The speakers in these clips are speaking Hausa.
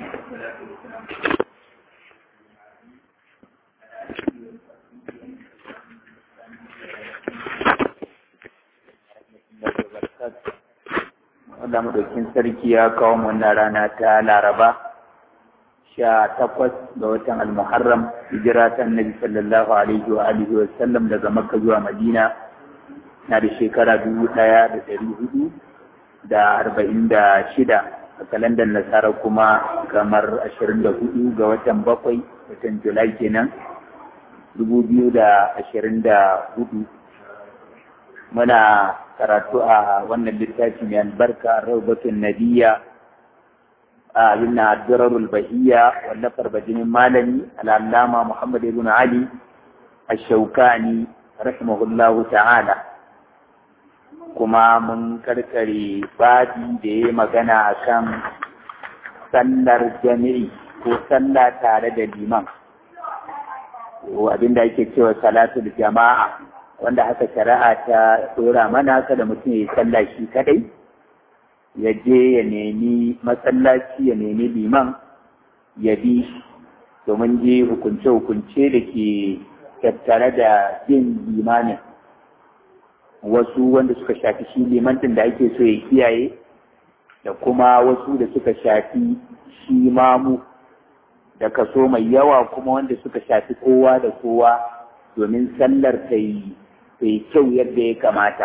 wanda madaukin sarki ya kawo wannan rana ta laraba sha takwas ga watan almuharram hijira ta annabi sallallahu alaihi wa alihi wa sallam daga makka zuwa madina na da shekara dubu ɗaya da ɗari hudu da arba'in da shida a kalandar nasara kuma kamar ashirin da hudu ga watan bakwai watan julai kenan dubu biyu da ashirin da hudu muna karatu a wannan littafi mai albarka rawbatun nabiyya a yunna addurarul bahiyya wallafar bajinin malami al'allama muhammad ibn ali ash-shawkani rahimahullahu ta'ala kuma mun karkare babi da ya magana akan sallar jami'i ko sallah tare da liman abinda ake cewa salatul jama'a wanda haka shari'a ta dora mana kada mutum ya sallah shi kadai ya je ya nemi masallaci ya nemi liman ya bi domin je hukunce-hukunce da ke tattare da bin limanin wasu wanda suka shafi shi limantin da ake so ya kiyaye da kuma wasu da suka shafi shi mamu da kaso mai yawa kuma wanda suka shafi kowa da kowa domin sallar ta yi kyau yadda ya kamata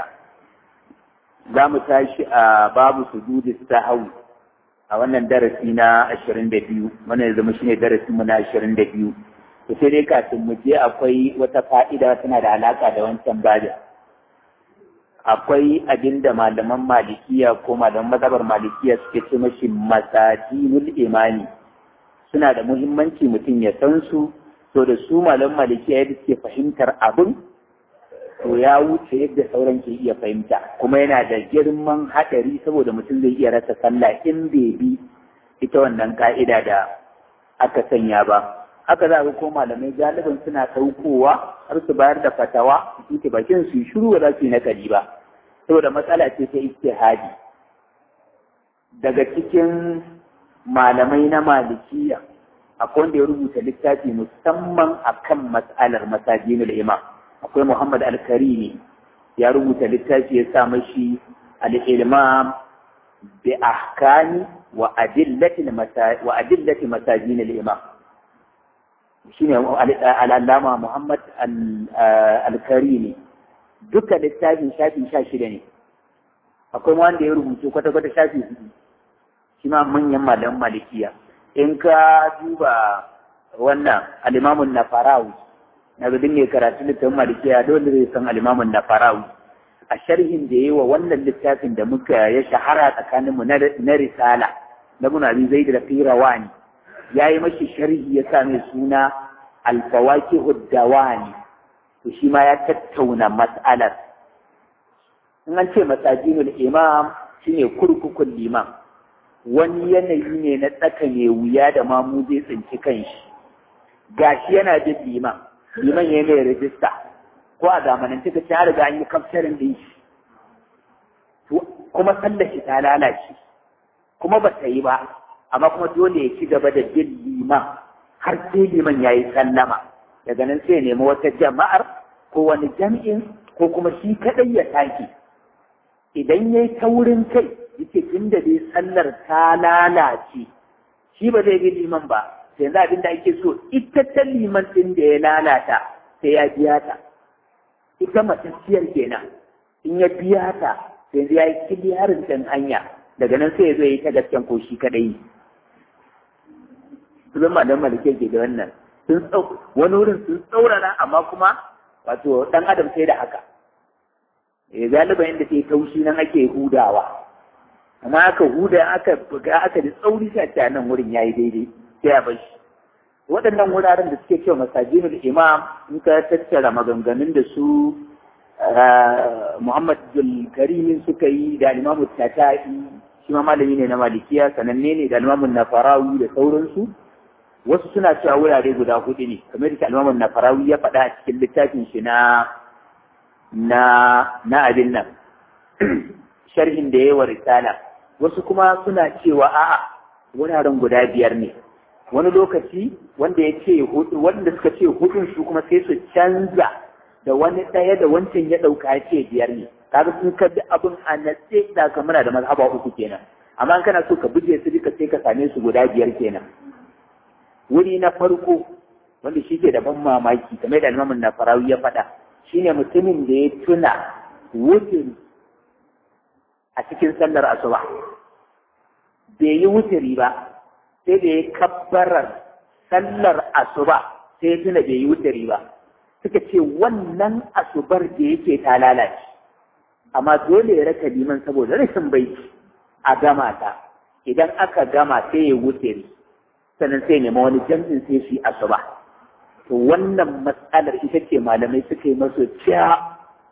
za mu tashi a babu sujudi sahau a wannan darasi na ashirin da biyu wannan zama shine darasin mu na ashirin da biyu to sai dai kafin mu je akwai wata fa'ida tana da alaka da wancan babin akwai abin da malaman malikiya ko malaman mazhabar malikiya suke ce mashi masajinul imani suna da muhimmanci mutum ya san su to da su malaman malikiya yadda suke fahimtar abin to ya wuce yadda sauran ke iya fahimta kuma yana da girman haɗari saboda mutum zai iya rasa sallah in bai bi ita wannan ka'ida da aka sanya ba haka za ga ko malamai galibin suna ɗaukowa har su bayar da fatawa su ke bakin su shiru ba za su yi nakali ba saboda matsala ce ta ijtihadi daga cikin malamai na malikiya akwai wanda ya rubuta littafi musamman akan mas'alar masajinul imam akwai Muhammad Al-Karimi ya rubuta littafi ya sa mashi al-ilmam bi ahkami wa adillati wa adillati masajin al-imam shine al-allama Muhammad Al-Karimi duka littafin shafi sha shida ne akwai wanda ya rubuta kwata-kwata shafi hudu shi ma manyan malaman malikiya in ka duba wannan al-imamun nafarawi na ga mai karatu littafin malikiya dole zai san alimamin na farawi a sharhin da yi wa wannan littafin da muka ya shahara tsakaninmu na risala na muna bi zai da firawani ya yi mashi sharhi ya sa mai suna alfawaki uddawani to shi ma ya tattauna mas'alar in an ce masajinul imam shine kurkukun liman wani yanayi ne na tsaka mai wuya da mamu zai tsinci kanshi gashi yana da liman liman ya mai rajista ko a zamanin cika ta riga an yi kaftarin din shi kuma sallar shi ta lalace kuma ba ta yi ba amma kuma dole ya ci gaba da bin liman har sai liman ya yi sallama daga nan sai nemi wata jama'ar ko wani jam'in ko kuma shi kaɗai ya take idan ya yi taurin kai yake tun da dai sallar ta lalace shi ba zai bi liman ba yanzu abin da ake so ita ta liman ɗin da ya lalata sai ya biya ta ita matacciyar kenan in ya biya ta sai yanzu ya yi kiliyarin ɗin hanya daga nan sai ya zo ya yi ta gasken ko shi kaɗai su zama don malike ke da wannan sun wani wurin sun tsaurara amma kuma wato ɗan adam sai da haka eh galiba inda sai taushi nan ake hudawa amma aka huda aka buga aka da tsauri sai a nan wurin yayi daidai sai a bar shi waɗannan wuraren da suke cewa masajinul imam in ka tattara maganganun da su Muhammad Karimin suka yi da Imam Tatai shi ma malami ne na Malikiya sananne ne da Imam Nafarawi da sauransu wasu suna cewa wurare guda hudu ne kamar da Imam Nafarawi ya faɗa a cikin littafin shi na na na abin nan sharhin da yawa risala wasu kuma suna cewa a'a wuraren guda biyar ne wani lokaci wanda ya ce hudu wanda suka ce hudun su kuma sai su canza da wani ɗaya da wancan ya ɗauka ya ce biyar ne kaga sun ka bi abin a natse da ka muna da mazhaba uku kenan amma in kana so ka buje su duka sai ka same su guda biyar kenan wuri na farko wanda shi ke da ban mamaki kamar da imamun na farawi ya faɗa shine mutumin da ya tuna wutin a cikin sallar asuba bai yi wutiri ba sai da ya kabbarar sallar asuba sai ya tuna bai yi wutiri ba suka ce wannan asubar da yake ta lalace amma dole ya raka liman saboda rashin baiti a gama ta idan aka gama sai ya wutiri sannan sai nema wani jam'in sai shi asuba to wannan matsalar ita ce malamai suka yi masu ciya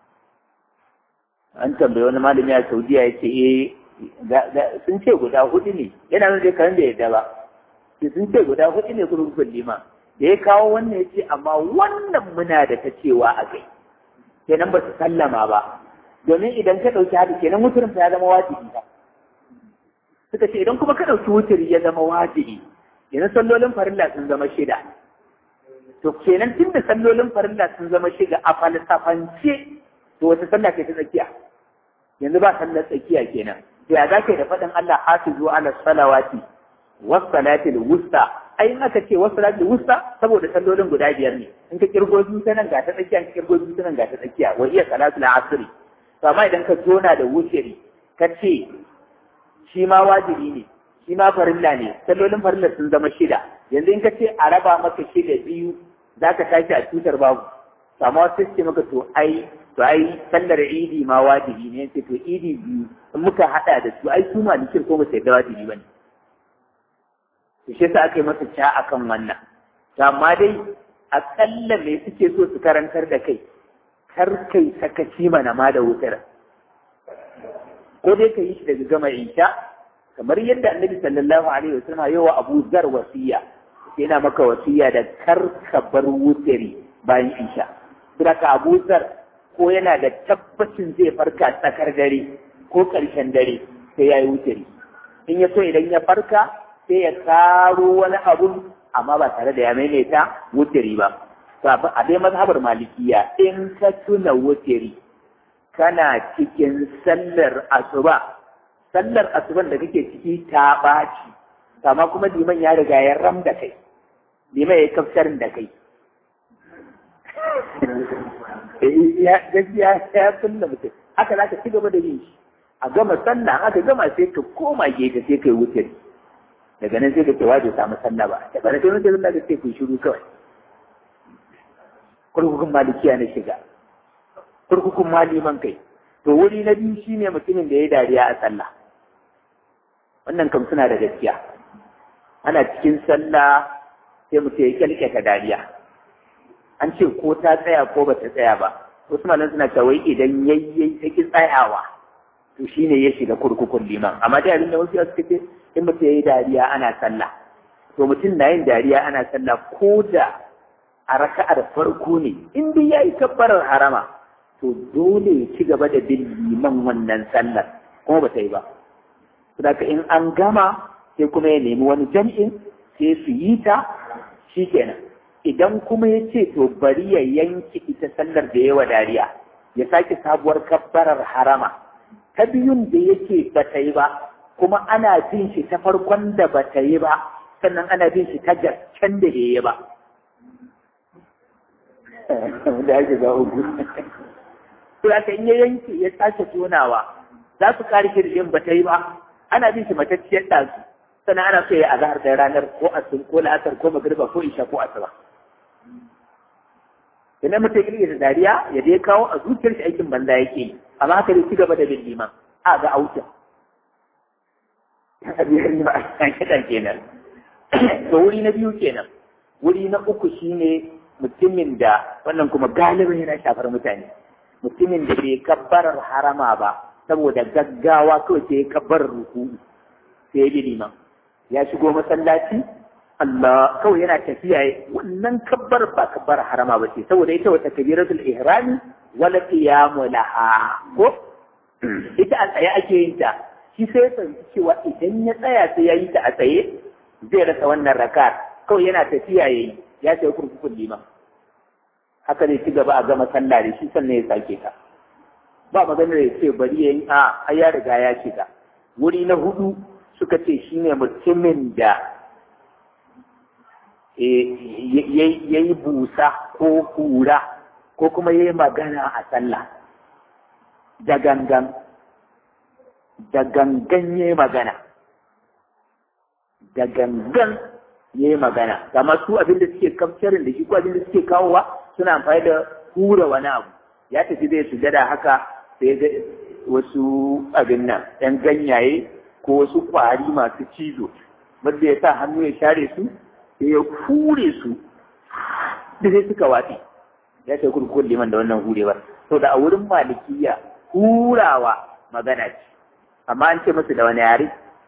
an tambayi wani malami a saudiya ya ce eh sun ce guda hudu ne yana nuna kan da yadda ba sun ce guda hudu ne kurkukun lima da ya kawo wannan ya ce amma wannan muna da ta cewa a kai kenan ba su sallama ba domin idan ka ɗauki haka kenan wuturin ya zama wajibi ba suka ce idan kuma ka ɗauki wuturi ya zama wajibi kenan sallolin farilla sun zama shida to kenan tun da sallolin farilla sun zama shiga a falsafance to wata sallah ce ta tsakiya yanzu ba sallar tsakiya kenan to ya zaka da faɗin Allah hafizu ala salawati was salatil wusta ai in aka ce was salatil wusta saboda sallolin guda biyar ne in ka kirgo biyu ta nan ga ta tsakiya in ka kirgo biyu ta nan ga ta tsakiya wa iya salatul asri to amma idan ka zona da wuciri ka ce shi ma wajibi ne shi ma farilla ne sallolin farilla sun zama shida yanzu in ka ce a raba maka shida biyu za ka tashi a tutar babu amma wasu ce maka to ai to ai sallar idi ma wajibi ne ce to idi biyu in muka hada da su ai su ma nikin ko ba sai da wajibi bane to shi yasa aka yi masa ca akan wannan to amma dai akalla me suke so su karantar da kai kar kai sakaci mana ma da wutar ko dai ka yi shi daga gama isha kamar yadda annabi sallallahu alaihi wasallam yawa Abu Zar wasiya yana maka wasiya da kar ka bar wutari bayan isha saboda Abu Zar ko yana da tabbacin zai farka tsakar dare ko ƙarshen dare sai ya yi wutari in ya so idan ya farka sai ya karo wani abu amma ba tare da ya maimaita wutari ba a dai mazhabar malikiya in ka tuna wutari kana cikin sallar asuba sallar asuban da kake ciki ta ɓaci amma kuma liman ya riga ya ram da kai liman ya kafsharin da kai ya gaskiya ya sunna mutum haka za ka ci gaba da yin shi a gama sallah aka gama sai ka koma gefe sai ka yi wutar daga nan sai ka ce waje samu sallah ba daga nan sai wani sallah da sai ku shiru kawai kurkukun malikiya na shiga kurkukun maliman kai to wuri na biyu shine mutumin da ya dariya a sallah wannan kam suna da gaskiya ana cikin sallah sai mutum ya kyalkyata dariya an ce ko ta tsaya ko ba ta tsaya ba wasu malan suna cewa idan yayyai ta ki tsayawa to shine ya shiga kurkukun liman amma dai abin da wasu suka ce in mutum yayi dariya ana sallah to mutum na yin dariya ana sallah ko da a raka'ar farko ne in dai yayi kabbarar harama to dole ya ci gaba da bin liman wannan sallar kuma ba ta yi ba saboda in an gama sai kuma ya nemi wani jam'in sai su yi ta shikenan idan kuma ya ce to bari ya yanke ita sallar da yawa dariya ya sake sabuwar kabbarar harama ta biyun da yake ba ta yi ba kuma ana bin shi ta farkon da ba ta yi ba sannan ana bin shi ta gasken da ya yi ba da ake za uku to aka in ya yanke ya sake tonawa za su kare shirin ba ta yi ba ana bin shi matacciyar ɗazu sannan ana so ya azahar da ranar ko asun ko la'asar ko magriba ko isha ko asuba idan mutum ya da dariya ya dai kawo a zuciyar shi aikin banza yake yi amma haka dai ci gaba da bin liman a ga auta kiɗan kenan to wuri na biyu kenan wuri na uku shine mutumin da wannan kuma galibin yana shafar mutane mutumin da bai kabbarar harama ba saboda gaggawa kawai sai ya kabbarar ruku sai ya bi liman ya shigo masallaci Allah kawai yana tafiya wannan kabbar ba kabbar harama ba ce saboda ita wata kabiratul ihrami wala qiyamu laha ko ita a tsaye ake yin ta shi sai ya fahimci cewa idan ya tsaya sai ya yi ta a tsaye zai rasa wannan raka kawai yana tafiya ya yi ya sai kurkukun liman haka zai ci gaba a gama sallah da shi sannan ya sake ta ba maganar ya ce bari ya yi a ya riga ya shiga wuri na hudu suka ce shine mutumin da ya yi busa ko hura ko kuma ya yi magana a sallah da gangan da gangan ya yi magana da gangan ya yi magana kama su abin da suke kamcarin da shi ko abin da suke kawowa suna amfani da hura wani abu ya tafi zai sujada haka sai ga wasu abin nan ɗan ganyaye ko wasu ƙwari masu cizo wanda ya sa hannu ya share su sai ya hure su da sai suka watsi ya ce kurkukun liman da wannan hurewar to da a wurin malikiya hurawa magana ce amma an ce musu da wani yare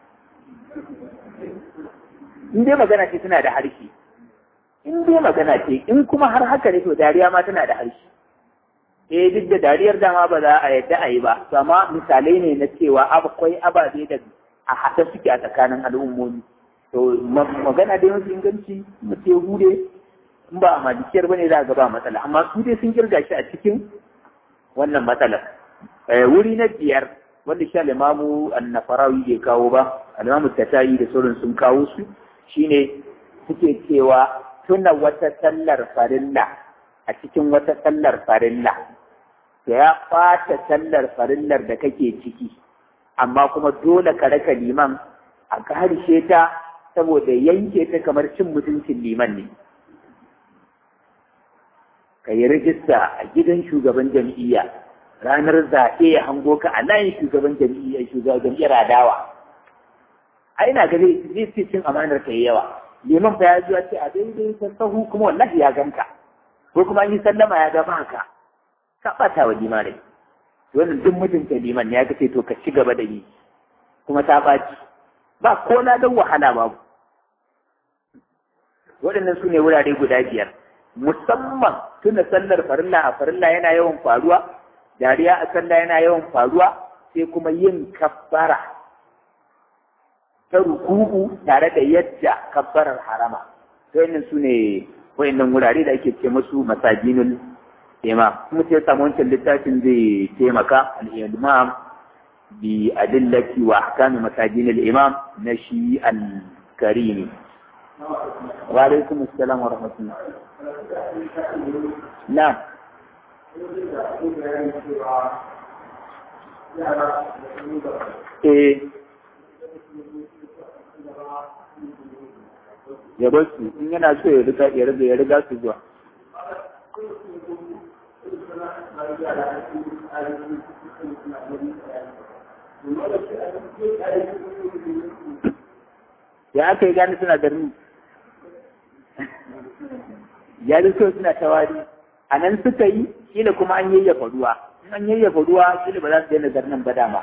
in dai magana ce tana da harshe in dai magana ce in kuma har haka ne to dariya ma tana da harshe eh duk da dariyar dama ba za a yadda a yi ba to amma misalai ne na cewa akwai ababe da a haɗe suke a tsakanin al'ummomi to magana dai mafi inganci mutum hude in ba a malikiyar bane za a ga ba matsala amma su dai sun kirga shi a cikin wannan matsalar wuri na biyar wanda sha limamu annafarawi bai kawo ba alimamu tatayi da sauran sun kawo su shine suke cewa tuna wata sallar farilla a cikin wata sallar farilla da ya ɓata sallar farillar da kake ciki amma kuma dole ka raka liman a harshe ta saboda yanke ta kamar cin mutuncin liman ne ka yi rijista a gidan shugaban jam'iyya ranar zaɓe ya hango ka a layin shugaban jam'iyya shugaban jam'iyyar adawa ai na ga zai ce cin amanar ka yawa liman fa ya zuwa ce a daidai ta sahu kuma wallahi ya ganka ko kuma an yi sallama ya gaba ka ka ɓata wa limanai wannan duk mutunta liman ya ce to ka ci gaba da yi kuma ta ɓaci ba ko na don wahala babu waɗannan su ne wurare guda biyar musamman tuna sallar farilla a farilla yana yawan faruwa dariya a sallah yana yawan faruwa sai kuma yin kabbara ta ruku'u tare da yadda kabbarar harama waɗannan su ne waɗannan wurare da ake ce musu masajinul imam kuma sai samu wancan littafin zai taimaka al-imam bi adillati wa ahkami masajin al-imam na shi al-karimi wa alaikum assalam wa rahmatullah na eh ya bar su in yana so ya riga ya riga ya riga su zuwa ya aka yi gani suna da rini ya so suna tawari a nan suka yi kila kuma an yayyafa ruwa in an yayyafa ruwa kila ba za su daina zarnan ba dama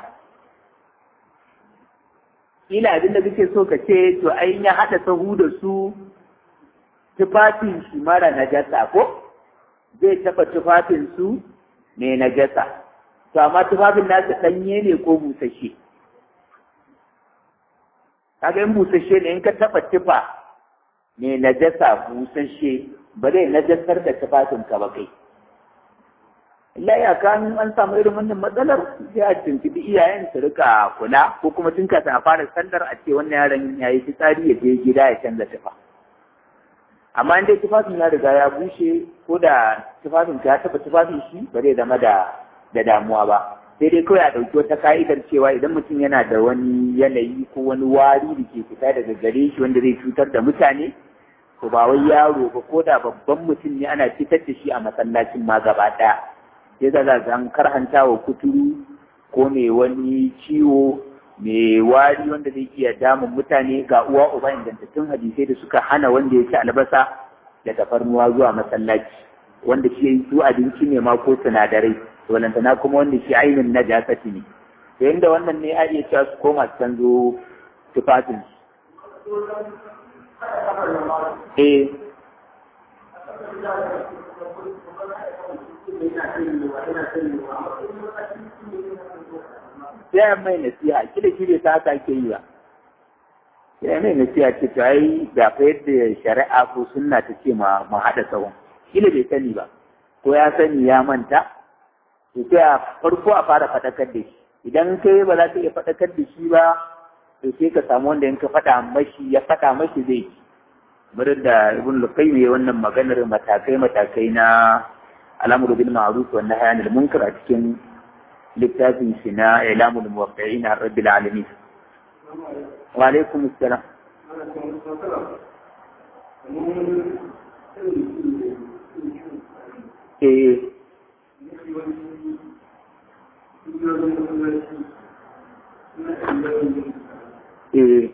kila abin da kake so ka ce to ai ya haɗa sahu da su tufafin shi mara najasa ko zai taɓa tufafin su mai najasa to amma tufafin nasu ɗanye ne ko busasshe kaga in busasshe ne in ka taɓa tufa mai najasa busasshe ba zai najasar da tufafin ka ba kai Allah ya kan an samu irin wannan matsalar sai a tuntubi iyayen su rika kula ko kuma tun kafin a fara sallar a ce wannan yaron ya yi fitsari ya je gida ya canza tufa amma in dai tufafin ya riga ya bushe ko da tufafin ka ya taɓa tufafin shi ba zai zama da da damuwa ba sai dai kawai a ɗauki wata ka'idar cewa idan mutum yana da wani yanayi ko wani wari da ke fita daga gare shi wanda zai cutar da mutane to ba wai yaro ba ko da babban mutum ne ana fitar da shi a masallacin ma gaba ɗaya sai za za an karhanta wa kuturu ko mai wani ciwo mai wari wanda zai iya damun mutane ga uwa uba ingantattun hadisai da suka hana wanda ya ci albasa da tafarnuwa zuwa masallaci wanda shi su abinci ne ma ko sinadarai walantana kuma wanda shi ainihin na jasati ne to inda wannan ne a iya cewa su koma su canzo tufafin eh sai ya mai nasiha kila shi bai sa haka ake yi ba sai mai nasiha ce to ai da fa yadda shari'a ko sunna ta ce ma mu haɗa tsawon kila bai sani ba ko ya sani ya manta to sai a farko a fara faɗakar da shi idan kai ba za ka iya faɗakar da shi ba to sai ka samu wanda in ka faɗa mashi ya faɗa mashi zai ci bari da ibn luqayyim ya wannan maganar matakai matakai na al'amru bil ma'ruf wa nahy anil munkar a cikin littafin shi na ilamul muwaqqi'in rabbil alamin wa alaikum assalam eh eh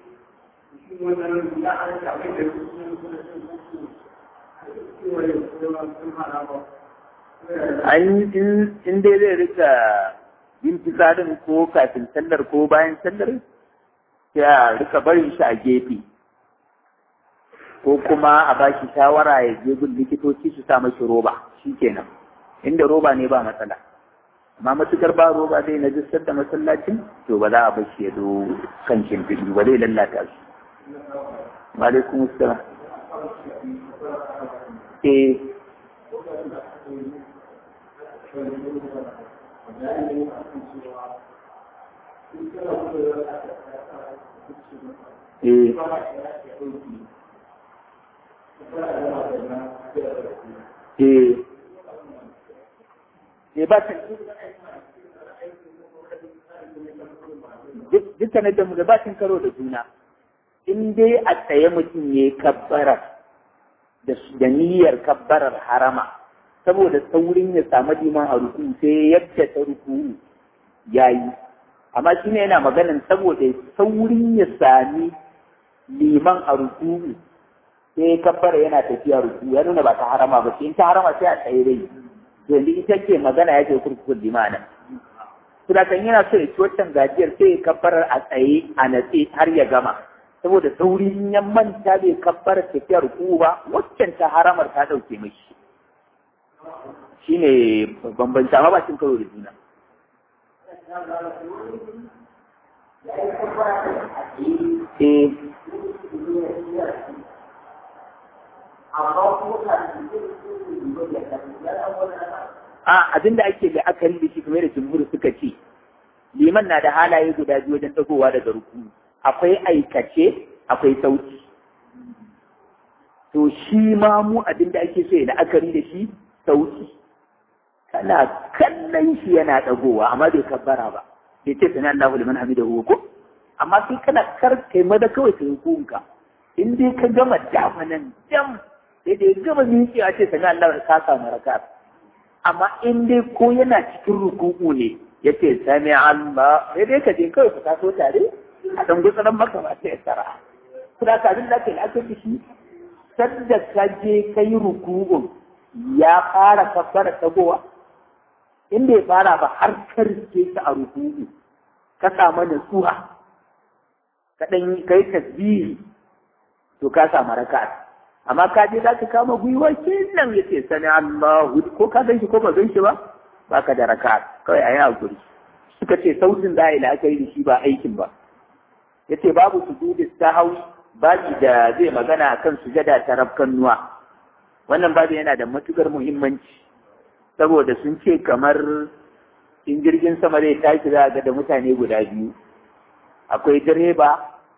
an in dai zai rika yin fitsarin ko kafin sallar ko bayan sallar sai a rika barin shi a gefe ko kuma a ba shi shawara ya je gun likitoci su sa mashi roba shi kenan inda roba ne ba matsala amma matukar ba roba zai na jistar da masallacin to ba za a bar shi ya zo kan shimfiɗi ba zai lallata shi Walaikun salam. Eh. Eh. Eh. Eh ba ta dukkanin da mu da bacin karo da juna. in dai a tsaye mutum ya yi kabbarar da niyyar kabbarar harama saboda saurin ya samu liman a ruku sai yadda ta ruku ya yi amma shi ne yana maganin saboda saurin ya sami liman a ruku sai kabbara yana tafiya ruku ya nuna ba ta harama ba sai in ta harama sai a tsaye dai yanzu ita ce magana ya ce kurkukun limanin Suna kan yana so ya ci waccan gajiyar sai ya kabbarar a tsaye a natse har ya gama saboda saurin ya manta bai kabbar tafiyar ku ba waccan ta haramar ta ɗauke mashi shi ne bambanta amma ba cin karo da juna eh a abinda ake la'akari da shi kamar da jumhur suka ce liman na da halaye guda biyu wajen dagowa daga rukuni akwai aikace akwai sauti to shi ma mu abin da ake so ya la'akari da shi sauti kana kallon shi yana dagowa amma bai kabbara ba bai ce sani Allahu liman hamidahu ko amma sai kana kar kai maza kawai kai hukunka in dai ka gama damanan jam sai da ya gama miƙewa ce sani Allah ka samu raka amma in dai ko yana cikin ruku'u ne yace sami Allah sai dai ka je kawai ku taso tare a ɗan gutsuran maka ba sai tsara. Kuna kafin da ke aka shi, sadda ka je ka yi ruku'un ya fara kabbara tagowa, in bai fara ba har ka rike ta a ruku'u, ka samu nutsuwa, ka ɗan ka yi tasbihi, to ka samu raka. Amma ka je za ka kama gwiwa kenan ya ce sani Allahu ko ka gan shi ko ba gan shi ba, ba ka da raka, kawai a yi hakuri. Suka ce sautin za a yi la'akari da shi ba aikin ba. yace babu sujudi sahwi baki da zai magana akan sujada ta rafkan nuwa wannan babu yana da matukar muhimmanci saboda sun ce kamar in jirgin sama zai tashi za ga da mutane guda biyu akwai direba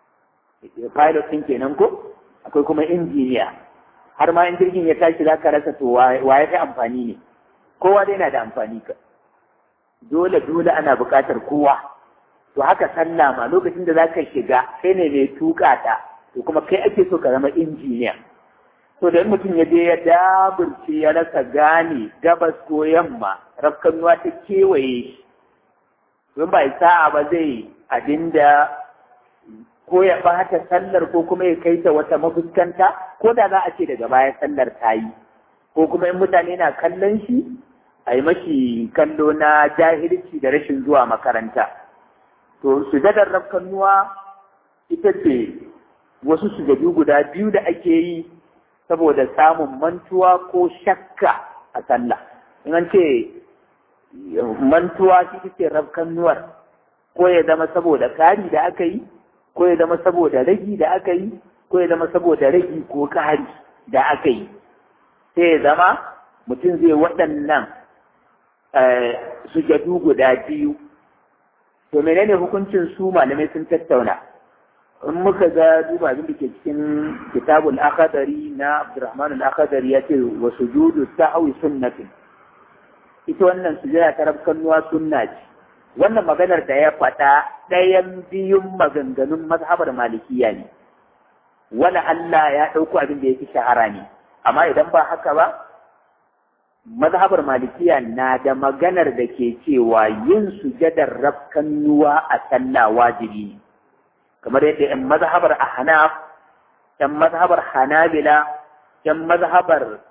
pilot ɗin kenan ko akwai kuma injiniya har ma in jirgin ya tashi za ka rasa to wa ya fi amfani ne kowa dai na da amfani ka dole dole ana buƙatar kowa to haka sallah ma lokacin da zaka shiga kai ne mai tuka ta to kuma kai ake so ka zama injiniya to da mutum ya je ya daburce ya rasa gane gabas ko yamma rafkanuwa ta kewaye shi don ba sa'a ba zai abinda ko ya bata sallar ko kuma ya kai ta wata mafuskanta ko da za a ce daga baya sallar ta yi ko kuma in mutane na kallon shi a yi mashi kallo na jahilci da rashin zuwa makaranta to sujadar rafkannuwa ita ce wasu sujadu guda biyu da ake yi saboda samun mantuwa ko shakka a sallah in an ce mantuwa shi ce rafkannuwar ko ya zama saboda kari da aka yi ko ya zama saboda ragi da aka yi ko ya zama saboda ragi ko kari da aka yi sai ya zama mutum zai waɗannan sujadu guda biyu to menene hukuncin su malamai sun tattauna in muka ga duba abin da ke cikin kitabul akadari na abdurrahman al-akadari ya ce wa sujudu sahwi sunnatin ita wannan sujada ta rabkannuwa sunna ce wannan maganar da ya faɗa ɗayan biyun maganganun mazhabar malikiya ne wani Allah ya ɗauko abin da ya fi shahara ne amma idan ba haka ba mazhabar malikiya na da maganar da ke cewa yin sujadar rabkannuwa a sallah wajibi ne kamar yadda ‘yan mazhabar ahnaf ‘yan mazhabar hanabila ‘yan mazhabar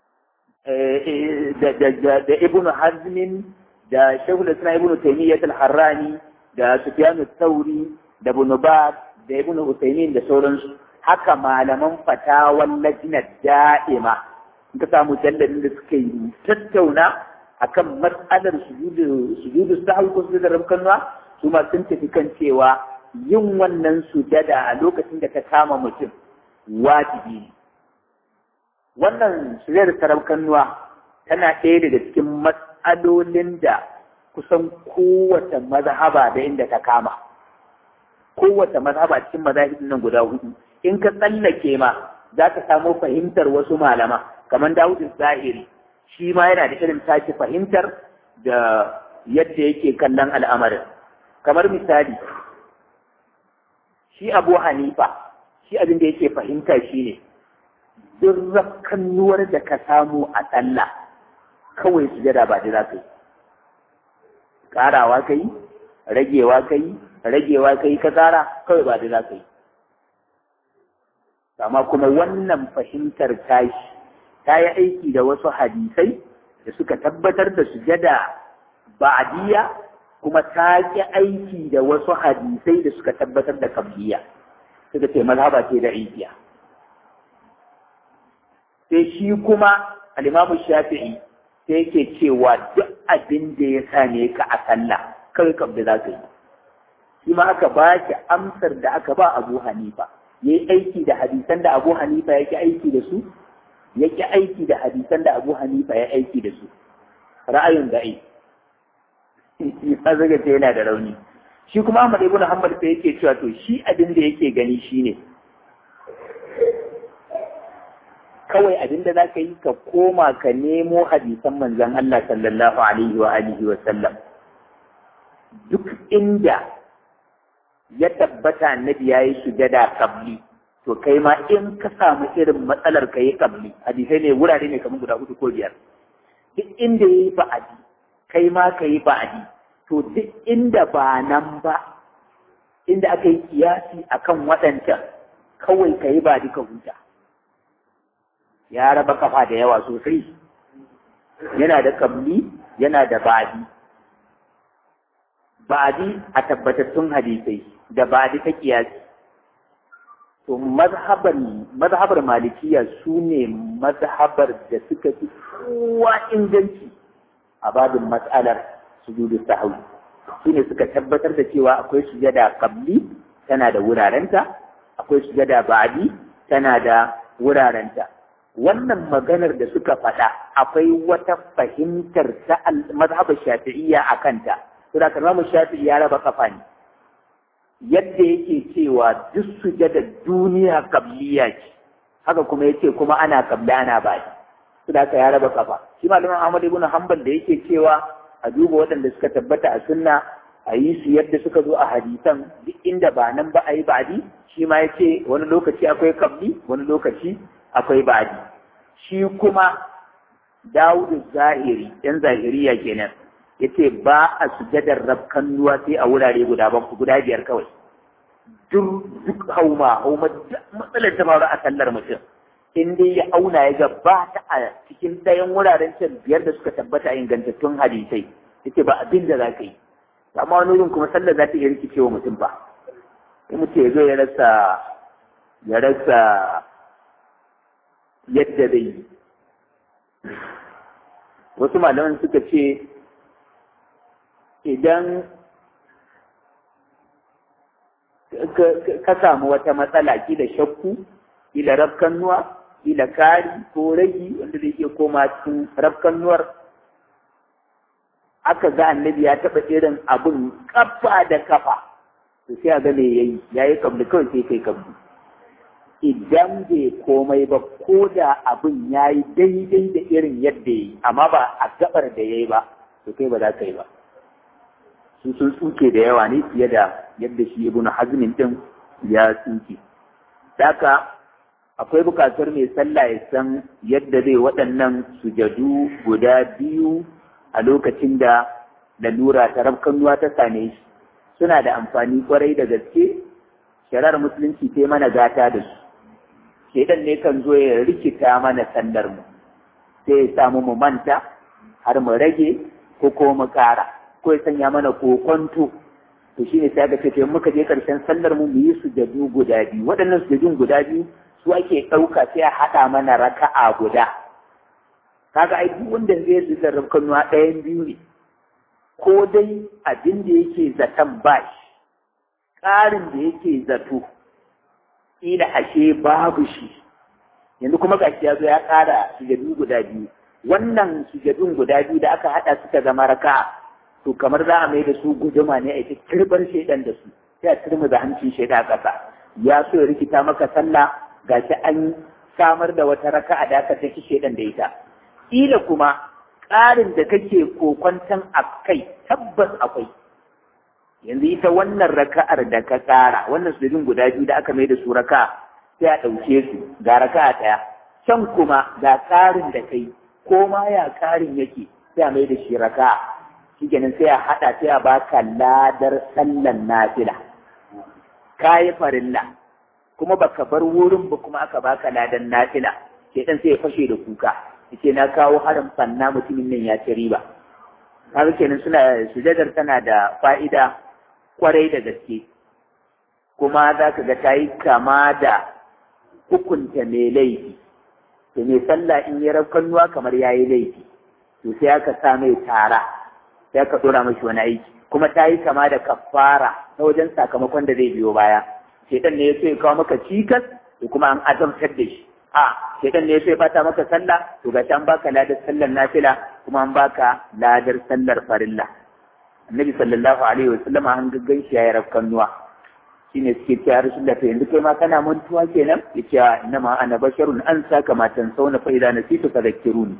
da ibn hazmin da shehul islam ibn taymiyyah al-harrani da sufyan al-thawri da ibn baz da ibn usaymin da sauransu haka malaman fatawan lajnat da'ima in ka samu jalladin da suka yi tattauna akan matsalar sujudu sujudu sahwi ko sujudu rabkanwa su ma sun tafi kan cewa yin wannan sujada a lokacin da ka kama mutum wajibi ne wannan sujada ta rabkanwa tana ɗaya daga cikin matsalolin da kusan kowace mazhaba da inda ta kama kowace mazhaba cikin mazahibin nan guda hudu in ka tsallake ma za ka samu fahimtar wasu malama kamar Dawud Zahiri shi ma yana da irin tashi fahimtar da yadda yake kallon al'amarin kamar misali shi Abu Hanifa shi abin da yake fahimta shine duk rakkannuwar da ka samu a sallah kawai sujada ba da za ka yi ƙarawa ka yi ragewa ka yi ragewa ka yi ka ƙara kawai ba da za ka yi amma kuma wannan fahimtar tashi ta yi aiki da wasu hadisai da suka tabbatar da sujada ba'adiyya kuma ta ƙi aiki da wasu hadisai da suka tabbatar da kabliya suka ce mazhaba ce da igiya sai shi kuma al-imamu shafi'i sai yake cewa duk abin da ya same ka a sallah kawai kabda za ka yi shi ma aka ba ki amsar da aka ba abu hanifa ya yi aiki da hadisan da abu hanifa ya ki aiki da su ya ki aiki da hadisan da abu hanifa ya aiki da su ra'ayin da ai shi ma zaga ce yana da rauni shi kuma Ahmad ibn Hanbal sai yake cewa to shi abin da yake gani shine kawai abin da zaka yi ka koma ka nemo hadisan manzon Allah sallallahu alaihi wa alihi wa sallam duk inda ya tabbata annabi yayi sujada kabli to kai ma in ka samu irin matsalar ka yi kabli hadisai ne wurare ne kamar guda hudu ko biyar duk inda yayi ba'adi kai ma ka yi ba'adi to duk inda ba nan ba inda aka yi kiyasi akan waɗancan kawai ka yi ba duka huta ya raba kafa da yawa sosai yana da kabli yana da ba'adi ba'adi a tabbatattun hadisai da ba'adi ta kiyasi to mazhabar mazhabar malikiya su ne mazhabar da suka fi kowa inganci a babin matsalar sujudu sahwi su ne suka tabbatar da cewa akwai sujada qabli tana da wurarenta akwai sujada ba'di tana da wurarenta wannan maganar da suka faɗa akwai wata fahimtar ta mazhabar shafi'iyya a kanta to da kalmar shafi'i ya raba kafa ne yadda yake cewa duk sujada duniya qabliya ce haka kuma yace kuma ana qabli ana ba'di to da ya raba kafa shi malamin Ahmad ibn Hanbal da yake cewa a duba waɗanda suka tabbata a sunna a yi su yadda suka zo a hadisan duk inda ba nan ba a yi ba'adi shi ma ya ce wani lokaci akwai kabli wani lokaci akwai ba'adi shi kuma dawudu zahiri yan zahiriya kenan ya ce ba a sujadar rabkannuwa sai a wurare guda banku guda biyar kawai duk duk hauma hauma matsalar ta faru a sallar mutum in dai ya auna ya ga ba ta a cikin ɗayan wuraren can biyar da suka tabbata a ingantattun hadisai yace ba abin da za ka yi amma wani wurin kuma sallar za ta iya rikice wa mutum ba in mutum ya zo ya rasa ya rasa yadda zai yi wasu malaman suka ce idan ka samu wata matsala kila shakku kila rafkannuwa kila kari ko ragi wanda zai iya koma cikin rafkannuwar aka ga annabi ya taɓa irin abin kafa da kafa to sai a ga me yayi yayi kabli kawai sai kai kabli idan bai komai ba ko da abin yayi daidai da irin yadda yayi amma ba a gabar da yayi ba to kai ba za ka yi ba su sun tsuke da yawa ne fiye da yadda shi ibn hazmin din ya tsuke daka akwai bukatar mai sallah ya san yadda zai waɗannan sujadu guda biyu a lokacin da lalura ta rafkanuwa ta same shi suna da amfani kwarai da gaske shari'ar musulunci ta mana gata da su shaidan ne kan zo ya rikita mana sallar mu sai ya samu mu manta har mu rage ko ko mu kara ko ya sanya mana kokonto to shine sai aka ce to muka je karshen sallar mu mu yi sujadu guda biyu waɗannan sujadun guda biyu su ake ɗauka sai a haɗa mana raka'a guda kaga ai duk wanda zai yi da rabkanuwa ɗayan biyu ne ko dai abin da yake zaton bashi ƙarin da yake zato ila ashe babu shi yanzu kuma gashi ya zo ya ƙara sujadu guda biyu wannan sujadun guda biyu da aka haɗa suka zama raka'a to kamar za a mai da su guduma ne a ita kirbar shaidan da su sai a turmu da hancin shaida ƙasa ya so ya rikita maka sallah gashi an samar da wata raka'a da aka saki shaidan da ita kila kuma ƙarin da kake kokwantan a kai tabbas akwai yanzu ita wannan raka'ar da ka ƙara wannan sujudin guda biyu da aka mai da su raka'a sai a ɗauke su ga raka'a ɗaya can kuma ga ƙarin da kai ko ma ya ƙarin yake sai a mai da shi raka'a shi kenan sai a haɗa sai a baka ladar sallan nafila ka yi farilla kuma baka bar wurin ba kuma aka baka ladan nafila sai dan sai ya fashe da kuka yace na kawo harin fanna mutumin nan ya ci riba kaga kenan suna sujadar tana da fa'ida kwarai da gaske kuma za ka ga ta yi kama da hukunta mai laifi to mai sallah in ya rafkannuwa kamar ya yi laifi to sai aka sa mai tara sai aka dora mashi wani aiki kuma ta yi kama da kafara na wajen sakamakon da zai biyo baya shaitan ne ya so ya kawo maka cikas da kuma an azamtar da shi a shaitan ne ya so ya bata maka sallah to ga an baka ladar sallar nafila kuma an baka ladar sallar farilla annabi sallallahu alaihi wasallam an gaggan shi yayi rafkan nuwa shine suke cewa rasulullah to yanzu kai ma kana mantuwa kenan yace inna ma ana basharun an saka matan sauna fa idan nasitu fadhakkiruni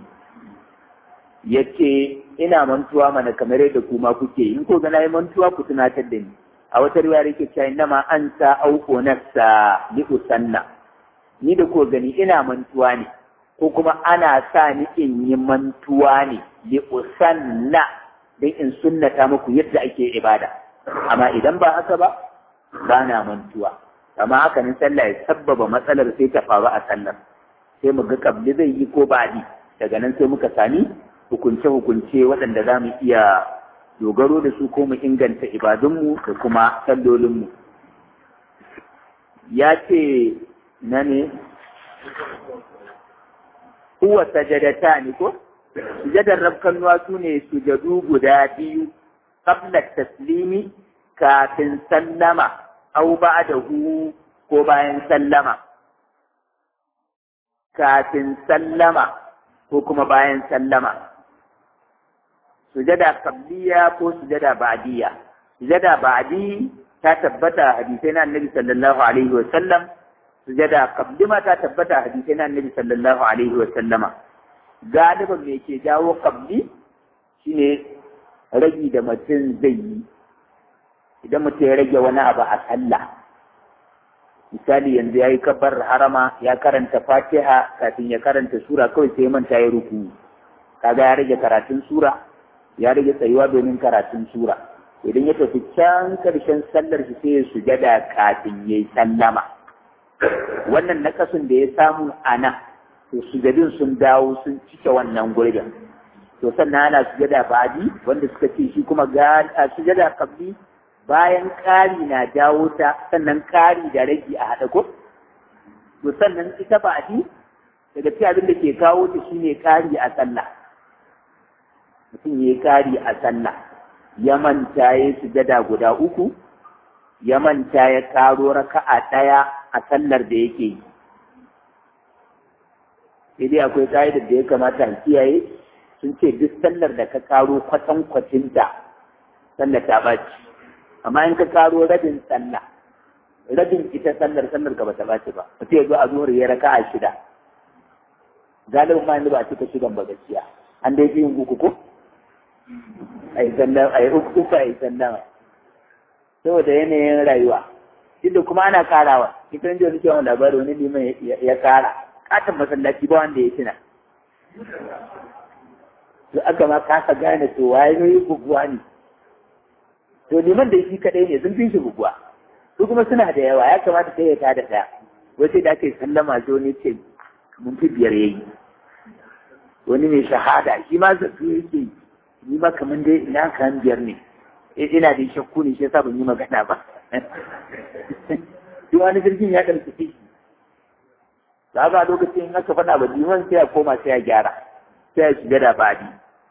yace ina mantuwa mana kamar yadda kuma kuke in ko ga nayi mantuwa ku tunatar da ni a wata riwaya yake cewa inna ma anta au nafsa li usanna ni da ko gani ina mantuwa ne ko kuma ana sa ni in yi mantuwa ne li usanna dan in sunnata muku yadda ake ibada amma idan ba haka ba ba na mantuwa amma haka nan sallah ya sabbaba matsalar sai ta faru a sallar sai mu ga kabli zai yi ko baɗi daga nan sai muka sami hukunce-hukunce waɗanda za mu iya dogaro da su ko mu inganta ibadunmu da kuma sallolinmu ya ce na ne huwa sajadata ne ko sujadar rabkannuwa su ne sujadu guda biyu qabla taslimi kafin sallama au ba'dahu ko bayan sallama kafin sallama ko kuma bayan sallama sujada qabliya ko sujada ba'diya sujada ba'di ta tabbata hadisai na annabi sallallahu alaihi wa sallam sujada qabli ma ta tabbata hadisai na annabi sallallahu alaihi wa sallama galiban me ke jawo qabli shine ragi da mutum zai yi idan mutum ya rage wani abu a sallah misali yanzu ya yi kabbar harama ya karanta fatiha kafin ya karanta sura kawai sai manta ya ruku kaga ya rage karatun sura ya rage tsayuwa domin karatun sura idan ya tafi can karshen sallar shi sai ya sujada kafin ya yi sallama wannan nakasun da ya samu a nan to sujadin sun dawo sun cike wannan gurbin to sannan ana sujada badi wanda suka ce shi kuma ga sujada kabli bayan ƙari na jawo ta sannan ƙari da ragi a haɗa ko to sannan ita badi daga cikin abin da ke kawo ta shine ƙari a sallah mutum ya yi ƙari a sallah ya manta ya sujada guda uku ya manta ya karo raka'a ɗaya a sallar da yake yi sai dai akwai ƙa'idar da ya kamata a kiyaye sun ce duk sallar da ka karo kwatankwacinta sallar ta ɓaci amma in ka karo rabin sallah rabin ita sallar sallar ka bata ɓaci ba mutum ya zo a zuhur ya raka'a shida galibin ma yanzu ba a cika shigan ba gaskiya an dai fi yin uku ko a yi sallama a yi uku a yi sallama saboda yanayin rayuwa duk kuma ana karawa ita ne wani cewa labari wani liman ya kara katon masallaci ba wanda ya tuna to aka ma kasa gane to waye yi buguwa ne to liman da shi kadai ne sun fi shi buguwa su kuma suna da yawa ya kamata sai ya tada daya wace da ake sallama zo ne ce mun fi biyar yayi wani mai shahada shi ma zato yake ni ma kamar dai ina kan biyar ne ina da shakku ne shi yasa ban yi magana ba duk wani jirgin ya ɗauki shi da ga lokacin in aka faɗa ba liman sai ya koma sai ya gyara sai ya shiga da badi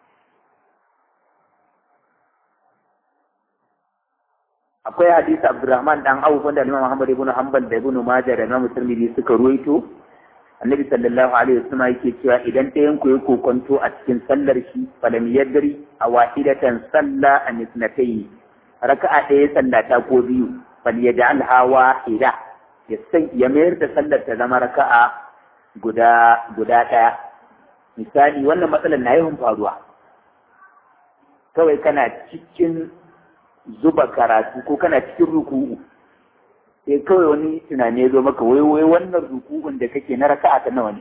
akwai hadisi Abdurrahman dan Auf wanda Imam Muhammad ibn Hanbal da Ibn Majah da Imam Tirmidhi suka ruwaito Annabi sallallahu alaihi wasallam yake cewa idan ɗayan ku ya kokonto a cikin sallar shi falam yadri a wahidatan salla an ithnatayn raka'a ɗaya sallata ko biyu fal yaj'alha wahida ya san ya mayar da sallar ta zama raka'a guda guda ɗaya misali wannan matsalar na yawan faruwa kawai kana cikin zuba karatu ko kana cikin ruku'u sai kawai wani tunani ya zo maka wai wai wannan ruku'un da kake na raka'a ta nawa ne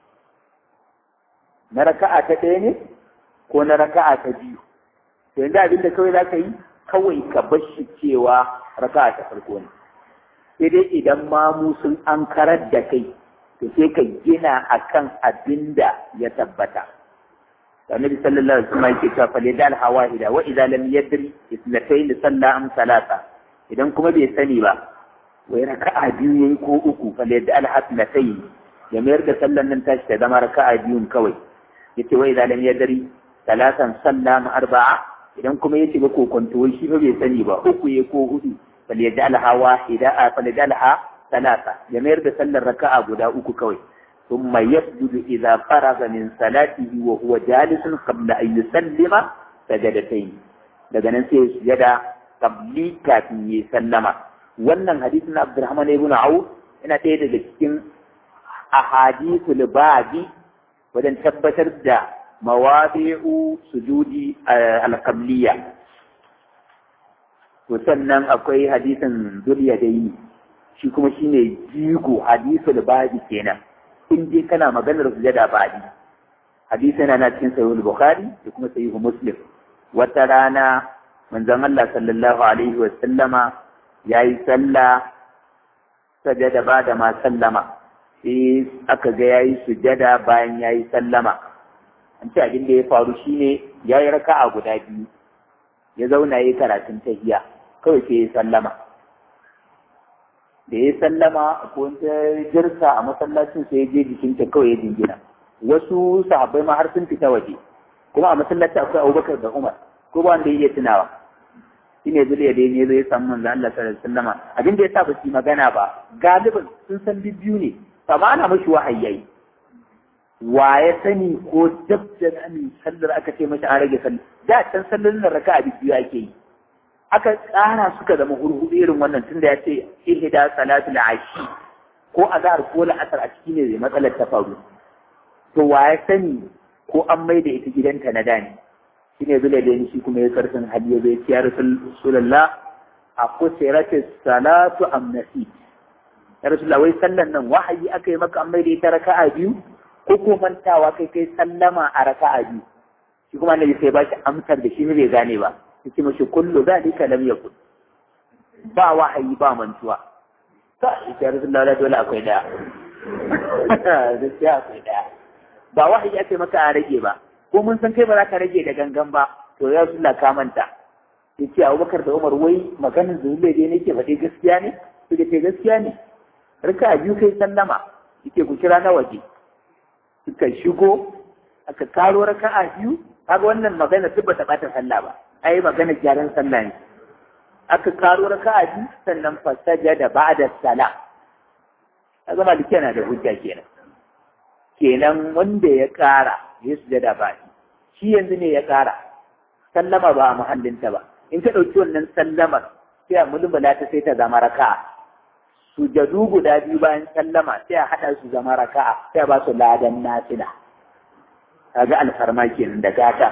na raka'a ta ɗaya ne ko na raka'a ta biyu to yanzu abin da kawai za ka yi kawai ka bar shi cewa raka'a ta farko ne sai dai idan mamu sun an karar da kai to sai ka gina akan abin da ya tabbata النبي صلى الله عليه وسلم يقول فليدع الحواهد واذا لم يدري اثنتين صلى ام ثلاثه idan kuma bai sani ba wai raka'a biyu yayi ko uku falyadda alhasnatayn ya mayar da sallan nan tashi ta zama raka'a biyun kawai yace wai idan lam yadri talatan salla ma arba'a idan kuma yace ba kokonto wai shi ba bai sani ba uku yayi ko hudu falyadda alhawa ida falyadda alha talata ya mayar da sallar raka'a guda uku kawai ثم يسجد إذا فرغ من صلاته وهو جالس قبل أن يسلم سجدتين daga nan sai sujada qabli kafin ya sallama wannan hadisin Abdurrahman ibn Auf yana ɗaya daga cikin ahadithul babi wajen tabbatar da mawadi'u sujudi al-qabliya to sannan akwai hadisin Zulyadaini shi kuma shine jigo hadisul babi kenan in dai kana maganar sujada baɗi hadisi yana na cikin sahihul bukhari da kuma sahihul muslim wata rana manzon Allah sallallahu alaihi wa sallama yayi sallah sajada ba da ma sallama sai aka ga yayi sujada bayan yayi sallama an ce abin da ya faru shine yayi raka'a guda biyu ya zauna yayi karatun tahiyya kawai sai ya sallama da ya sallama ko ta jirsa a masallacin sai ya je jikinta kawai ya dingina wasu sahabbai ma har sun fita waje kuma a masallacin akwai abubakar da umar ko ba wanda ya iya tunawa shi ne zuliya da ne zai samu manzo Allah sallallahu alaihi wasallama abin da ya sa ba su magana ba galibin sun san biyu ne amma ana mashi wahayi wa ya sani ko dab da sallar aka ce mashi an rage sallar da can sallar raka'a biyu ake yi aka tsara suka zama hurhudu irin wannan tunda ya ce ihda salatul ashi ko azhar ko la'asar a ciki ne zai matsalar ta faru to wa ya sani ko an mai da ita gidanta na dani shine zule da shi kuma ya karfin hali ya zai ciyar rasulullah a kusirati salatu amnasi ya rasulullah wai sallan nan wahayi aka yi maka an mai da ita raka'a biyu ko ko mantawa kai kai sallama a raka'a biyu shi kuma annabi sai ba shi amsar da shi ne bai gane ba yake mashi kullu zalika lam yakun ba wahayi ba mantuwa ta ita rasulullahi dole akwai daya gaskiya akwai daya ba wahayi ake maka a rage ba ko mun san kai ba za ka rage da gangan ba to ya rasulullah ka manta yace Abubakar da Umar wai maganin zuwa dai nake faɗi gaskiya ne suka ce gaskiya ne rika biyu kai sallama yake ku kira na waje suka shigo aka karo raka'a biyu kaga wannan magana duk bata bata sallah ba ai magana gyaran sallah ne aka karo raka'a biyu sannan fasaja da ba'da sala kaga maliki yana da hujja kenan kenan wanda ya kara ya sujada ba shi yanzu ne ya kara sallama ba a muhallinta ba in ka ɗauki wannan sallamar sai a mulmula ta sai ta zama raka'a sujadu guda biyu bayan sallama sai a haɗa su zama raka'a sai a ba su ladan nafila kaga alfarma kenan da gata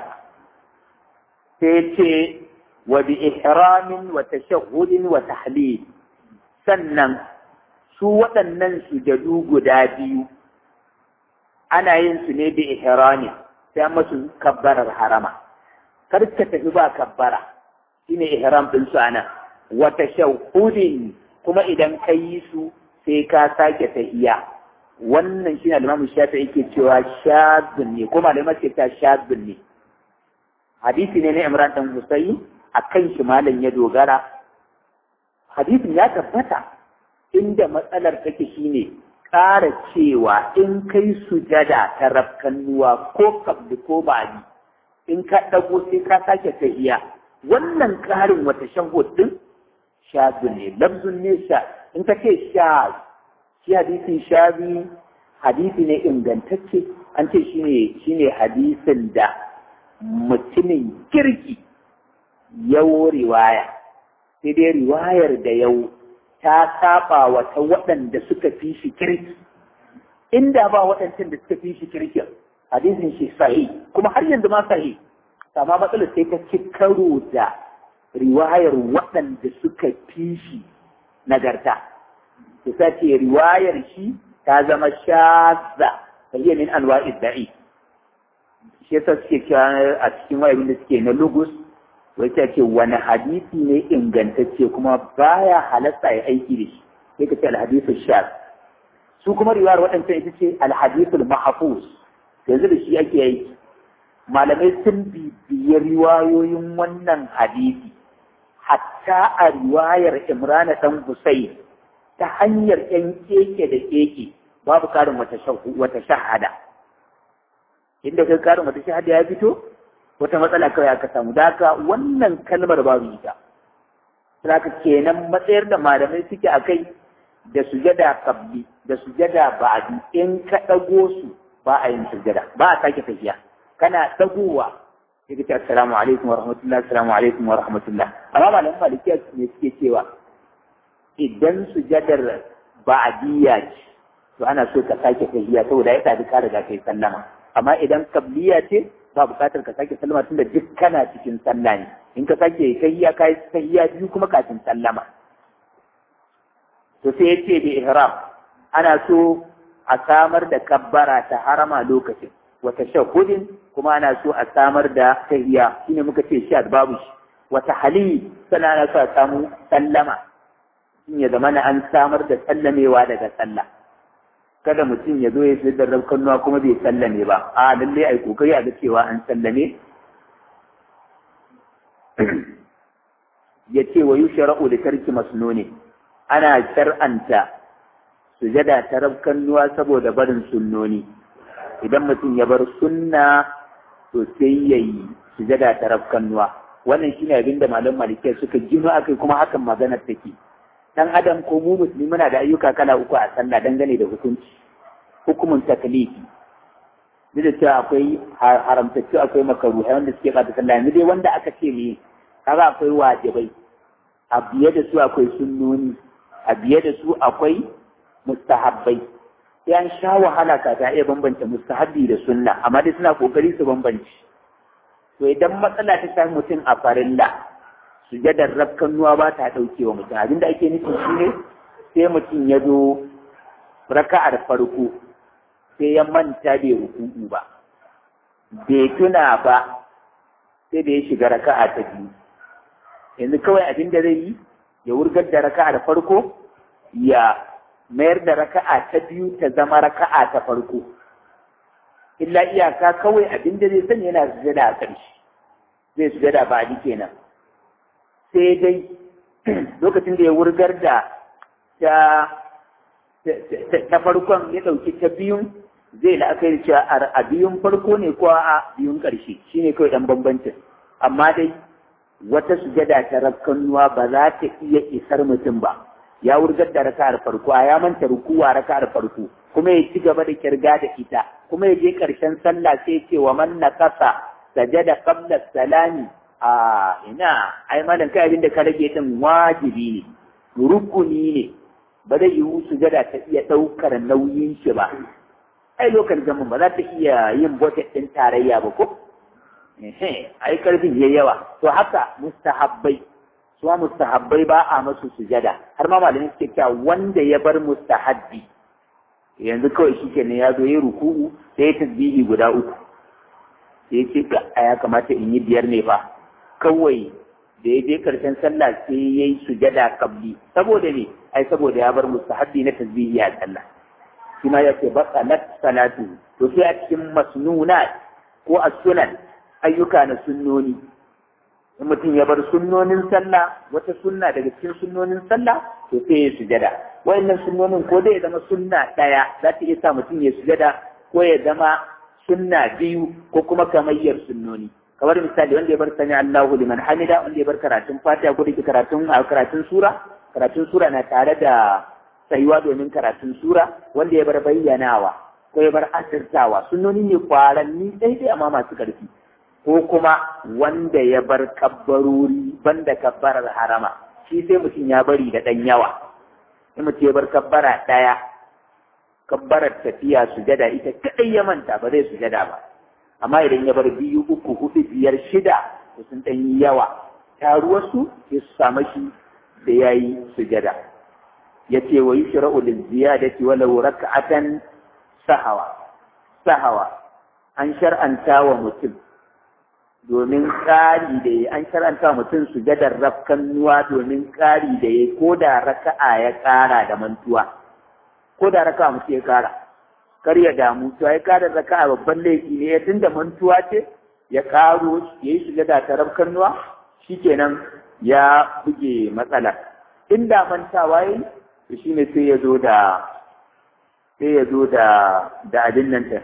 sai ce wa bi ihramin wa tashahhudin wa tahlil sannan su waɗannan sujadu guda biyu ana yin su ne bi ihrami sai masu kabbarar harama kar ka tafi ba kabbara shine ihram din su ana wa tashahhudin kuma idan ka yi su sai ka sake tahiyya wannan shine al-Imam Shafi'i yake cewa shadun ne kuma da mace ta shadun ne hadisi ne na Imran dan Husayn akan shi malam ya dogara hadisin ya tabbata inda matsalar take shine ƙara cewa in kai sujada ta rafkannuwa ko kabli ko bani in ka ɗago sai ka sake tahiya wannan ƙarin wata shahud din shazun ne lafzun ne sha in ka ce shaz shi hadisin shazi hadisi ne ingantacce an ce shine shine hadisin da mutumin kirki yau riwaya sai dai riwayar da yau ta saba wa ta waɗanda suka fi shi kirki inda ba waɗancan da suka fi shi kirkin hadisin shi sahi kuma har yanzu ma sahi amma matsalar sai ta ci karo da riwayar waɗanda suka fi shi nagarta su sace riwayar shi ta zama shaza ta iya min anwa'i da'i shi yasa suke cewa a cikin wayabin da suke na lugus wai ta ce wani hadisi ne ingantacce kuma baya halatta ya aiki da shi sai ka ce alhadisu shaz su kuma riwayar waɗancan ita ce alhadisul mahfuz yanzu da shi ake aiki malamai sun bibiyi riwayoyin wannan hadisi hatta a riwayar Imrana dan Husayn ta hanyar ‘yan keke da keke babu karin wata shahada. Inda kai karin wata shahada ya fito, wata matsala kawai aka samu. Daka wannan kalmar babu ita. Saka kenan matsayar da malamai suke a kai da sujada kabli da sujada ba'adi in ka ɗago su ba a yin sujada ba a sake tafiya kana ɗagowa sai ka ce assalamu alaikum wa rahmatullah assalamu alaikum wa rahmatullah amma malaman malikiya ne suke cewa idan sujadar ba'diyya ce to ana so ka sake tahiyya saboda ya tafi ka riga kai sallama amma idan kabliya ce ba buƙatar ka sake sallama tunda duk kana cikin sallah ne in ka sake tahiyya kai tahiyya biyu kuma kafin sallama to sai ya ce bi ihram ana so a samar da kabbara ta harama lokacin wata shahudin kuma ana so a samar da tahiyya shine muka ce shi babu shi wata hali sana ana so a samu sallama in ya zama an samar da sallamewa daga sallah kada mutum ya zo ya fi da rabkannuwa kuma bai sallame ba a lallai ai kokari a ga cewa an sallame ya ce wa yushra'u li tarki masnuni ana shar'anta sujada ta rabkannuwa saboda barin sunnoni idan mutum ya bar sunna to sai yayi sujada ta rabkannuwa wannan shine abin da malam malikiya suka gino akai kuma hakan maganar take dan adam ko mu musulmi muna da ayyuka kala uku a sallah dangane da hukunci hukumun taklifi duk da cewa akwai haramtacce akwai makaruhai wanda suke bata sallah yanzu dai wanda aka ce ne kaga akwai wajibai a biye da su akwai sunnoni a biye da su akwai mustahabbai sai an sha wahala ka ta iya bambanta mustahabbi da sunna amma dai suna kokari su bambanci to idan matsala ta sami mutum a farilla sujadar rafkan nuwa ba ta ɗauke wa mutum abinda ake nufi shi ne sai mutum ya zo raka'ar farko sai ya manta bai ruku'u ba bai tuna ba sai da ya shiga raka'a ta biyu yanzu kawai abin da zai yi ya wurgar da raka'ar farko ya mayar da raka'a ta biyu ta zama raka'a ta farko illa iyaka kawai abin da zai sanya yana sujada a ƙarshe zai sujada ba a kenan sai dai lokacin da ya wurgar da ta farkon ya ɗauki ta biyun zai la'akari cewa a biyun farko ne ko a biyun ƙarshe shi ne kawai ɗan bambancin amma dai wata sujada ta rakkanuwa ba za ta iya isar mutum ba ya wurgar da raka'ar farko a ya manta rukuwa raka'ar farko kuma ya ci gaba da kirga da ita kuma ya je karshen sallah sai ce wa man nakasa sajada qabla salami a ina ai malam kai abin da ka rage din wajibi ne rukuni ne ba zai yi sujada ta iya ɗaukar nauyin shi ba ai lokacin zaman ba za ta iya yin budget ɗin tarayya ba ko ai karfin yayi yawa to haka mustahabbai suwa mustahabbai ba a masu sujada har ma malamin suke cewa wanda ya bar mustahabbi yanzu kawai shi kenan ya zo ya ruku'u sai ya tasbihi guda uku sai ya ce a ya kamata in yi biyar ne fa kawai da ya je karshen sallah sai ya yi sujada kabli saboda ne ai saboda ya bar mustahabbi na tasbihi a sallah shi ma ya ce baqalat salatu to sai a cikin masnunat ko as-sunan ayyuka na sunnoni in mutum ya bar sunnonin sallah wata sunna daga cikin sunnonin sallah to sai ya sujada wayannan sunnonin ko dai ya zama sunna daya za ta iya sa mutum ya sujada ko ya zama sunna biyu ko kuma kamayyar sunnoni kamar misali wanda ya bar sani Allahu liman hamida wanda ya bar karatun fatiha ko da karatun karatun sura karatun sura na tare da tsayuwa domin karatun sura wanda ya bar bayyanawa ko ya bar asirtawa sunnoni ne kwaranni daidai amma masu karfi ko kuma wanda ya bar kabbarori banda kabbarar harama shi sai mutum ya bari da ɗan yawa in mutum ya bar kabbara ɗaya kabbarar tafiya sujada ita kaɗai ya manta ba zai sujada ba amma idan ya bar biyu uku hudu biyar shida to sun ɗan yi yawa taruwarsu sai su samu shi da ya yi sujada ya ce wa yi shira'u da ziyadati walau raka'atan sahawa sahawa an shar'anta wa mutum domin ƙari da ya an shar'anta mutum sujadar rafkannuwa domin ƙari da ya ko da raka'a ya ƙara da mantuwa ko da raka'a mutum ya ƙara kar ya damu to ya ƙara raka'a babban laifi ne tun da mantuwa ce ya ƙaro ya yi sujada ta rafkannuwa shikenan ya buge matsala inda mantawa yi to shine sai ya zo da sai ya zo da da abin nan ta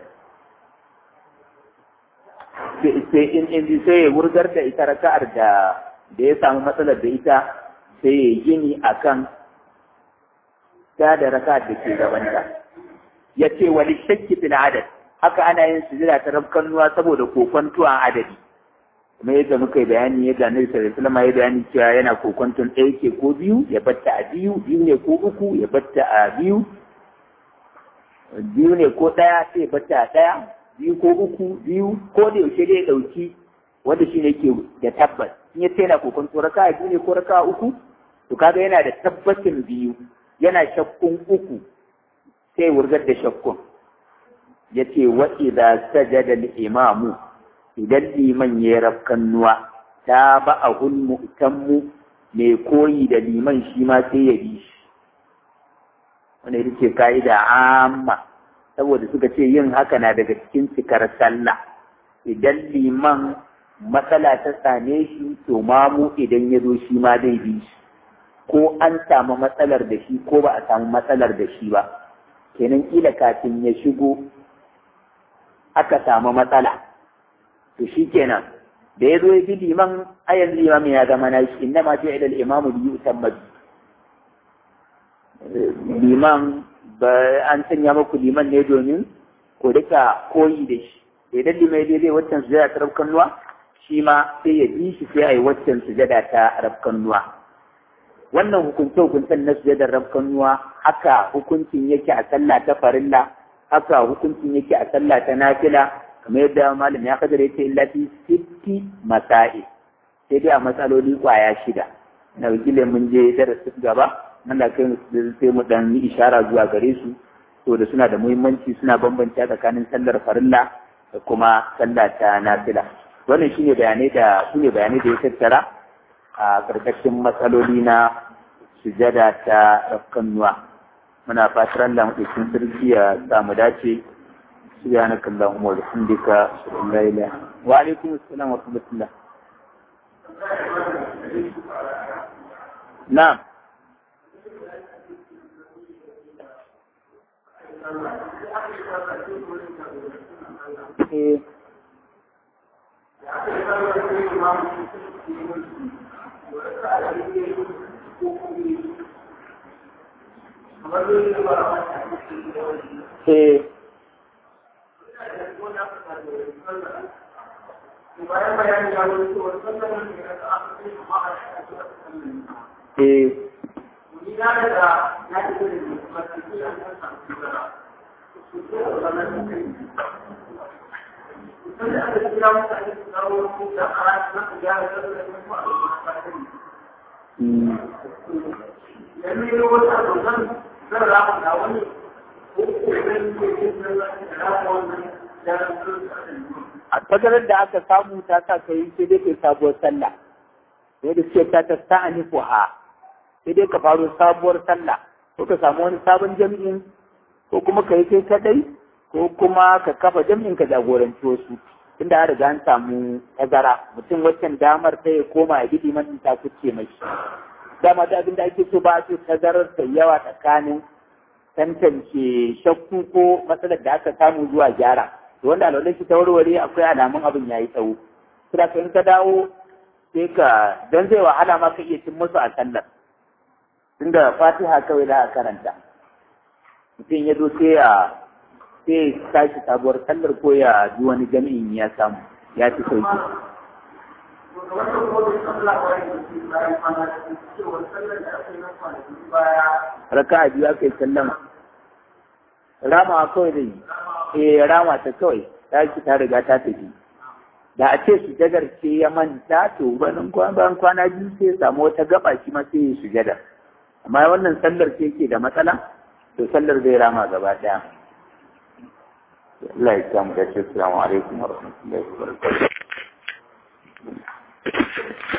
sai in in sai ya wurgar da ita raka'ar da da ya samu matsalar da ita sai ya gini akan ta da raka'ar da ke gabanta ya ce wali shakki fil adad haka ana yin sujada ta rafkanuwa saboda kokontuwa adadi kuma yadda muka yi bayani yadda annabi sallallahu alaihi wasallam ya bayani cewa yana kokontun ɗaya ke ko biyu ya batta a biyu biyu ne ko uku ya batta a biyu biyu ne ko ɗaya sai ya batta a ɗaya biyu ko uku biyu ko da yaushe dai ɗauki wanda shi ne ke da tabbas in ya yana kokonto raka biyu ne ko raka uku to kaga yana da tabbacin biyu yana shakkun uku sai wurgar da shakkun ya ce wa idza sajada al-imamu idan liman ya rafkan nuwa ta ba a hulmu mu'tammu mai koyi da liman shi ma sai ya bi shi wanda ita ce ka'ida amma saboda suka ce yin haka na daga cikin cikar sallah idan liman matsala ta same shi to mamu idan ya zo shi ma zai bi shi ko an samu matsalar da shi ko ba a samu matsalar da shi ba kenan kila kafin ya shigo aka samu matsala to shi kenan da ya zo ya bi liman a yanzu liman ya zama na shi inda ma ce ilal imamu biyu utamma liman ba an sanya muku liman ne domin ku rika koyi da shi idan liman ya zai waccan sujada ta rabkan nuwa shi ma sai ya bi shi sai a yi waccan sujada ta rabkan nuwa wannan hukunce hukuncen na sujadar rabkan nuwa haka hukuncin yake a sallah ta farilla haka hukuncin yake a sallah ta nafila kamar yadda malam ya kadar yace illa fi sitti masail sai dai a matsaloli kwaya shida na wakilin mun je darasin gaba Allah kai sai mu dan yi ishara zuwa gare su to da suna da muhimmanci suna bambanta tsakanin sallar farilla da kuma sallah ta nafila wannan shine bayanai da shine bayanai da ya tattara a karkashin matsaloli na sujada ta rafkanuwa muna fatar Allah mutum sarki ya samu dace سبحانك اللهم وبحمدك اشهد ان لا اله وعليكم السلام ورحمه الله نعم Eh, bayan bayani ya wani cewa sallar da ya ta aka ce ma a eh, ni na daga na ji da ne ba ta ji an san san su da su ce da wannan da kai sai da aka kira mutane su dawo su da ara na su ga da da su a lokacin mm, yanzu ne wata dokan zan ramu da wani ko ko zan yi ke da ramu wannan da su a tazarar da aka samu ta sa ka yi sai dai kai sabuwar sallah sai da ce ta ta sa'ani ha sai dai ka faro sabuwar sallah ko ka samu wani sabon jami'in ko kuma ka yi kai kadai ko kuma ka kafa jami'in ka jagoranci wasu tunda an riga an samu tazara mutum waccan damar sai ya koma ya bi liman ta kuce mai dama da abin da ake so ba a so tazarar ta yawa tsakanin tantance shakku ko matsalar da aka samu zuwa gyara to wanda alwalai shi ta warware akwai alamun abin ya yi tsawo sai ka in ka dawo sai ka dan zai wahala ma ka iya cin musu a sallar tunda fatiha kawai za a karanta mutum ya zo sai ya sai ya tashi sabuwar sallar ko ya ji wani jami'in ya samu ya fi sauki wannan kodin sallah bayan da su bayan kwana da su cewa sallar da aka yi na kwanaki baya raka'a biyu aka yi sallama rama kawai da yi eh rama ta kawai ta shi ta riga ta tafi da a ce sujadar ce ya manta to bayan bayan kwana biyu sai ya samu wata gaba shi ma sai ya sujada amma wannan sallar ce yake da matsala to sallar zai rama gaba daya Allah ya samu da ce assalamu alaikum wa rahmatullahi wa barakatuh